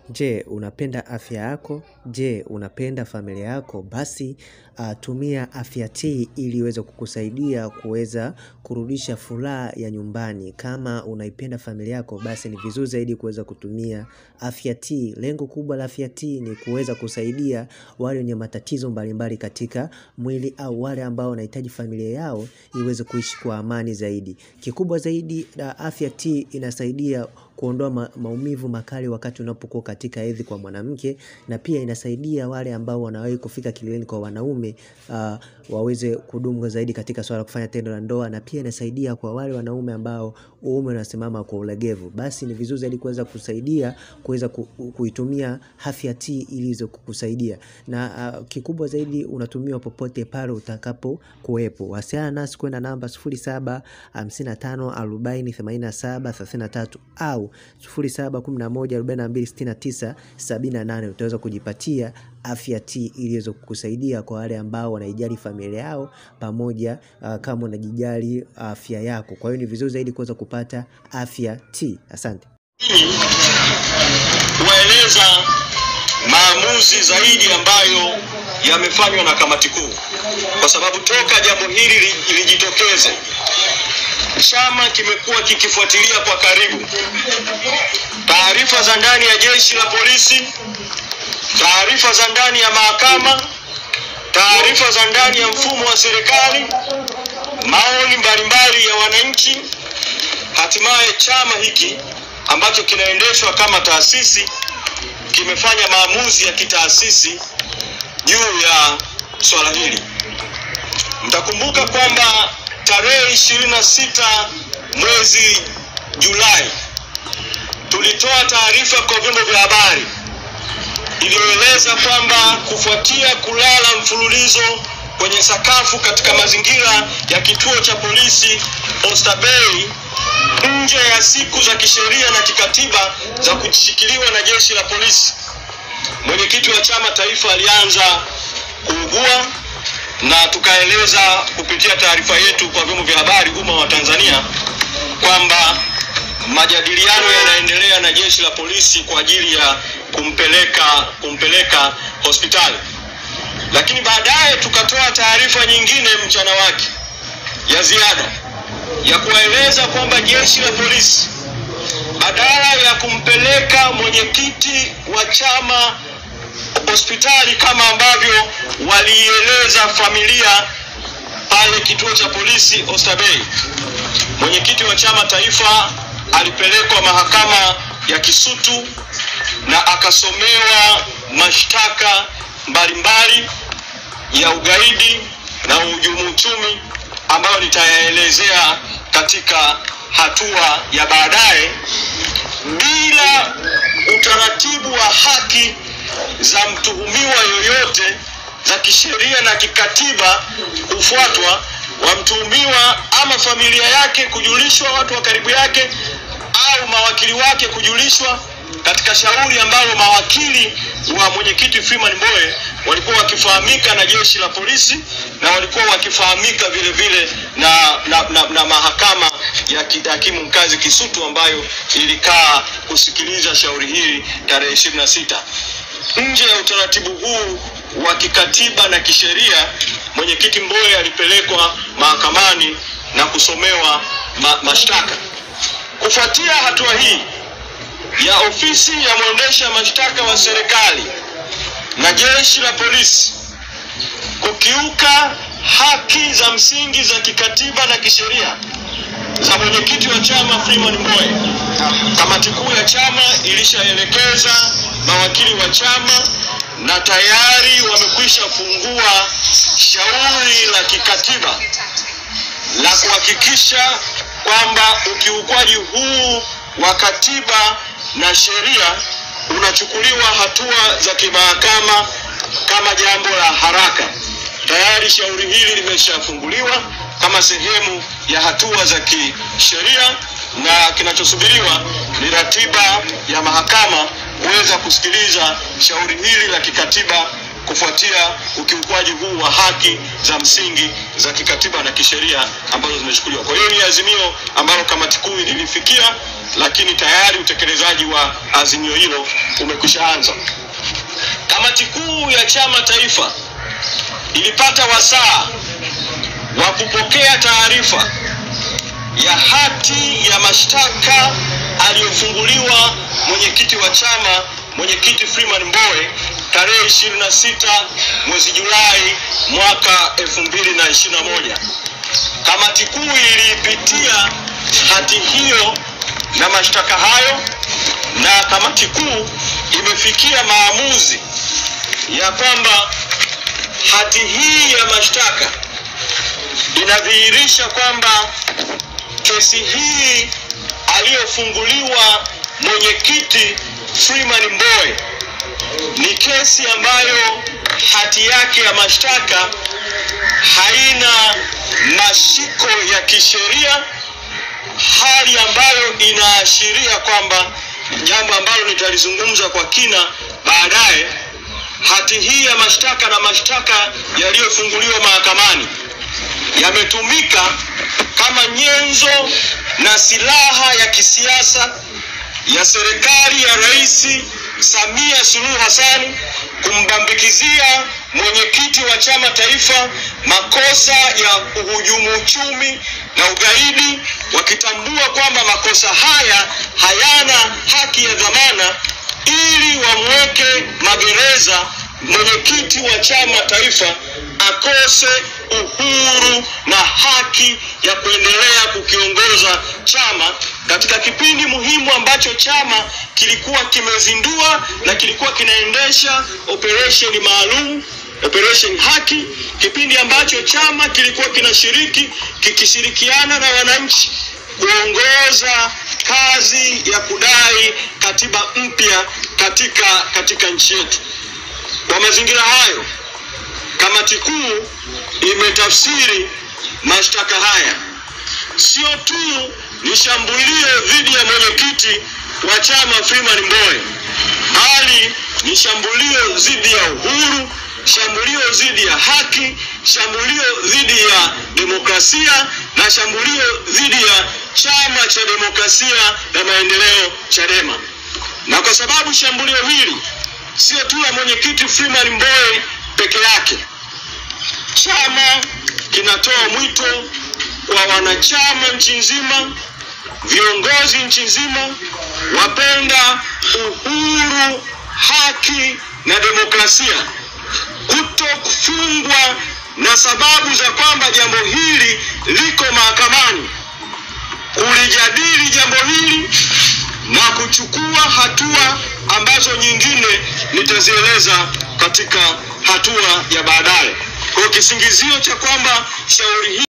Je, unapenda afya yako? Je, unapenda familia yako? Basi uh, tumia afya tea ili iweze kukusaidia kuweza kurudisha furaha ya nyumbani. Kama unaipenda familia yako, basi ni vizuri zaidi kuweza kutumia afya tea. Lengo kubwa la afya tea ni kuweza kusaidia wale wenye matatizo mbalimbali katika mwili au wale ambao wanahitaji familia yao iweze kuishi kwa amani zaidi. Kikubwa zaidi na afya tea inasaidia kuondoa ma maumivu makali wakati unapokuwa katika hedhi kwa mwanamke na pia inasaidia wale ambao wanawahi kufika kileleni kwa wanaume uh, waweze kudumu zaidi katika swala la kufanya tendo la ndoa na pia inasaidia kwa wale wanaume ambao uume unasimama kwa ulegevu. Basi ni vizuri zaidi kuweza kusaidia kuweza ku, kuitumia afya tea ili iweze kukusaidia na uh, kikubwa zaidi unatumiwa popote pale utakapo kuwepo. Wasiliana nasi kwenda namba 07 55 40 87 33 au 07 11 42 69 78 utaweza kujipatia afya tea ili iweze kukusaidia kwa wale ambao wanaijali familia yao pamoja uh, kama unajijali afya yako. Kwa hiyo ni vizuri zaidi kuweza kupata afya tea. Asante. kuwaeleza maamuzi zaidi ambayo yamefanywa na kamati kuu, kwa sababu toka jambo hili li- lijitokeze, chama kimekuwa kikifuatilia kwa karibu taarifa za ndani ya jeshi la polisi, taarifa za ndani ya mahakama, taarifa za ndani ya mfumo wa serikali, maoni mbalimbali ya wananchi. Hatimaye chama hiki ambacho kinaendeshwa kama taasisi kimefanya maamuzi ya kitaasisi juu ya swala hili. Mtakumbuka kwamba tarehe 26 mwezi Julai tulitoa taarifa kwa vyombo vya habari iliyoeleza kwamba kufuatia kulala mfululizo kwenye sakafu katika mazingira ya kituo cha polisi Oysterbay nje ya siku za kisheria na kikatiba za kushikiliwa na jeshi la polisi, mwenyekiti wa chama taifa alianza kuugua na tukaeleza kupitia taarifa yetu kwa vyombo vya habari umma wa Tanzania kwamba majadiliano yanaendelea na jeshi la polisi kwa ajili ya kumpeleka kumpeleka hospitali, lakini baadaye tukatoa taarifa nyingine mchana wake ya ziada ya kuwaeleza kwamba jeshi la polisi badala ya kumpeleka mwenyekiti wa chama hospitali kama ambavyo walieleza familia pale kituo cha polisi Oysterbay, mwenyekiti wa chama taifa alipelekwa mahakama ya Kisutu na akasomewa mashtaka mbalimbali ya ugaidi na uhujumu uchumi ambayo nitayaelezea katika hatua ya baadaye bila utaratibu wa haki za mtuhumiwa yoyote za kisheria na kikatiba kufuatwa wa mtuhumiwa ama familia yake kujulishwa, watu wa karibu yake au mawakili wake kujulishwa katika shauri ambalo mawakili wa mwenyekiti Freeman Mbowe walikuwa wakifahamika na jeshi la polisi na walikuwa wakifahamika vile vile na, na, na, na mahakama ya ki- hakimu mkazi Kisutu ambayo ilikaa kusikiliza shauri hili tarehe 26. Nje ya utaratibu huu wa kikatiba na kisheria, mwenyekiti Mbowe alipelekwa mahakamani na kusomewa ma, mashtaka. Kufuatia hatua hii ya ofisi ya mwendesha mashtaka wa serikali na jeshi la polisi kukiuka haki za msingi za kikatiba na kisheria za mwenyekiti wa chama Freeman Mbowe, kamati kuu ya chama ilishaelekeza mawakili wa chama na tayari wamekwisha fungua shauri la kikatiba la kuhakikisha kwamba ukiukwaji huu wa katiba na sheria unachukuliwa hatua za kimahakama kama jambo la haraka. Tayari shauri hili limeshafunguliwa kama sehemu ya hatua za kisheria na kinachosubiriwa ni ratiba ya mahakama kuweza kusikiliza shauri hili la kikatiba kufuatia ukiukwaji huu wa haki za msingi za kikatiba na kisheria ambazo zimechukuliwa. Kwa hiyo ni azimio ambalo kamati kuu lilifikia, lakini tayari utekelezaji wa azimio hilo umekwisha anza. Kamati kuu ya chama taifa ilipata wasaa wa kupokea taarifa ya hati ya mashtaka aliyofunguliwa mwenyekiti wa chama mwenyekiti Freeman Mbowe tarehe 26 mwezi Julai mwaka 2021. Kamati kuu iliipitia hati hiyo na mashtaka hayo, na kamati kuu imefikia maamuzi ya kwamba hati hii ya mashtaka inadhihirisha kwamba kesi hii aliyofunguliwa mwenyekiti Freeman Mbowe ni kesi ambayo hati yake ya mashtaka haina mashiko ya kisheria, hali ambayo inaashiria kwamba jambo ambalo nitalizungumza kwa kina baadaye. Hati hii ya mashtaka na mashtaka yaliyofunguliwa mahakamani yametumika kama nyenzo na silaha ya kisiasa ya serikali ya Rais Samia Suluhu Hassan kumbambikizia mwenyekiti wa chama taifa makosa ya uhujumu uchumi na ugaidi, wakitambua kwamba makosa haya hayana haki ya dhamana, ili wamweke magereza mwenyekiti wa chama taifa akose uhuru na haki ya kuendelea kukiongoza chama katika kipindi muhimu ambacho chama kilikuwa kimezindua na kilikuwa kinaendesha operesheni maalum operation haki, kipindi ambacho chama kilikuwa kinashiriki kikishirikiana na wananchi kuongoza kazi ya kudai katiba mpya katika katika nchi yetu. Kwa mazingira hayo, kamati kuu imetafsiri mashtaka haya sio tu ni shambulio dhidi ya mwenyekiti wa chama Freeman Mbowe, bali ni shambulio dhidi ya uhuru, shambulio dhidi ya haki, shambulio dhidi ya demokrasia na shambulio dhidi ya chama cha demokrasia na maendeleo Chadema. Na kwa sababu shambulio hili sio tu la mwenyekiti Freeman Mbowe peke yake, chama kinatoa mwito kwa wanachama nchi nzima, viongozi nchi nzima, wapenda uhuru, haki na demokrasia, kuto kufungwa na sababu za kwamba jambo hili liko mahakamani, kulijadili jambo hili na kuchukua hatua ambazo nyingine nitazieleza katika hatua ya baadaye. Kwa kisingizio cha kwamba shauri hili